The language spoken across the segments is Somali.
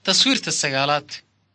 taswiirta sagaalaad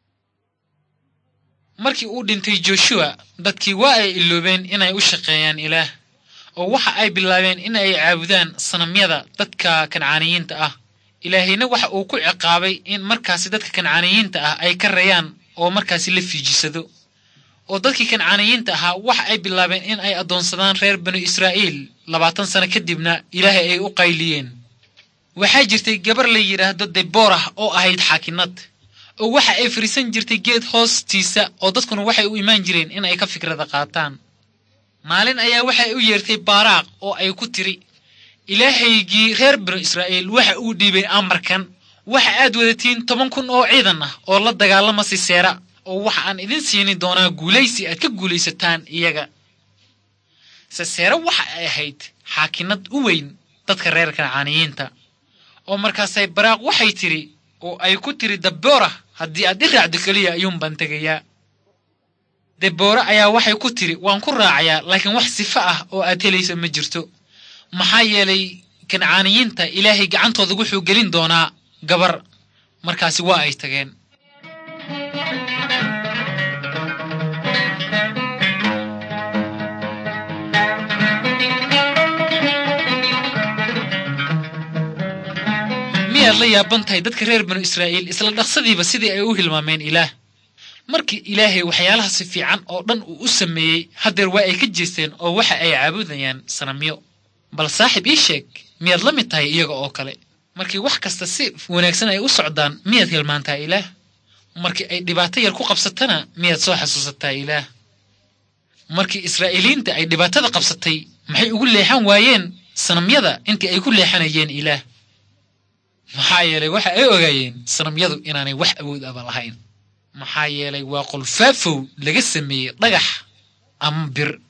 markii uu dhintay joshuwa dadkii waa ay iloobeen inay u shaqeeyaan ilaah oo waxa ay bilaabeen in ay caabudaan sanamyada dadka kancaaniyiinta ah ilaahayna waxa uu ku ciqaabay in markaasi dadka kancaaniyiinta ah ay ka rayaan oo markaasi la fiijisado oo dadkii kancaaniyiinta ahaa waxa ay bilaabeen in ay addoonsadaan reer banu israa'iil labaatan sano kadibna ilaahay ay u qayliyeen waxaa jirtay gabar la yidhaahdo deborah oo ahayd xaakinad oo waxa ay fariisan jirtay geed hoostiisa oo dadkuna waxay u imaan jireen in ay ka fikrada qaataan maalin ayaa waxay u yeertay baaraaq oo ay ku tiri ilaahaygii reer banu israa'iil waxa uu dhiibay amarkan waxa aad wadatiin toban kun oo ciidan ah oo la dagaalama siseera oo waxa aan idin siini doonaa guulaysi aad ka guulaysataan iyaga siseere waxa ay ahayd xaakinad u weyn dadka reer kancaaniyiinta oo markaasay baraaq waxay tidhi oo ay ku tiri daboora haddii aad i raacdo keliya ayuun baan tegayaa deboore ayaa waxay ku tiri waan ku raacayaa laakiin wax sifo ah oo aad helaysa ma jirto maxaa yeelay kancaaniyiinta ilaahay gacantooda wuxuu gelin doonaa gabar markaasi waa ay tageen miyaad la yaaban tahay dadka reer banu israa'iil isla dhaqsadiiba sidii ay u hilmaameen ilaah markii ilaahay waxyaalahaasi fiican oo dhan uu u sameeyey haddeer waa ay ka jeesteen oo waxa ay caabudayaan sanamyo bal saaxib ii sheeg miyaad la mid tahay iyaga oo kale markii wax kasta si wanaagsan ay u socdaan miyaad hilmaantaa ilaah markii ay dhibaato yar ku qabsatana miyaad soo xasuusataa ilaah markii israa'iiliinta ay dhibaatada qabsatay maxay ugu leexan waayeen sanamyada intii ay ku leexanayeen ilaah maxaa yeelay waxa ay ogaayeen sanamyadu inaanay wax awood aba lahayn maxaa yeelay waa qolfaafow laga sameeyey dhagax ama bir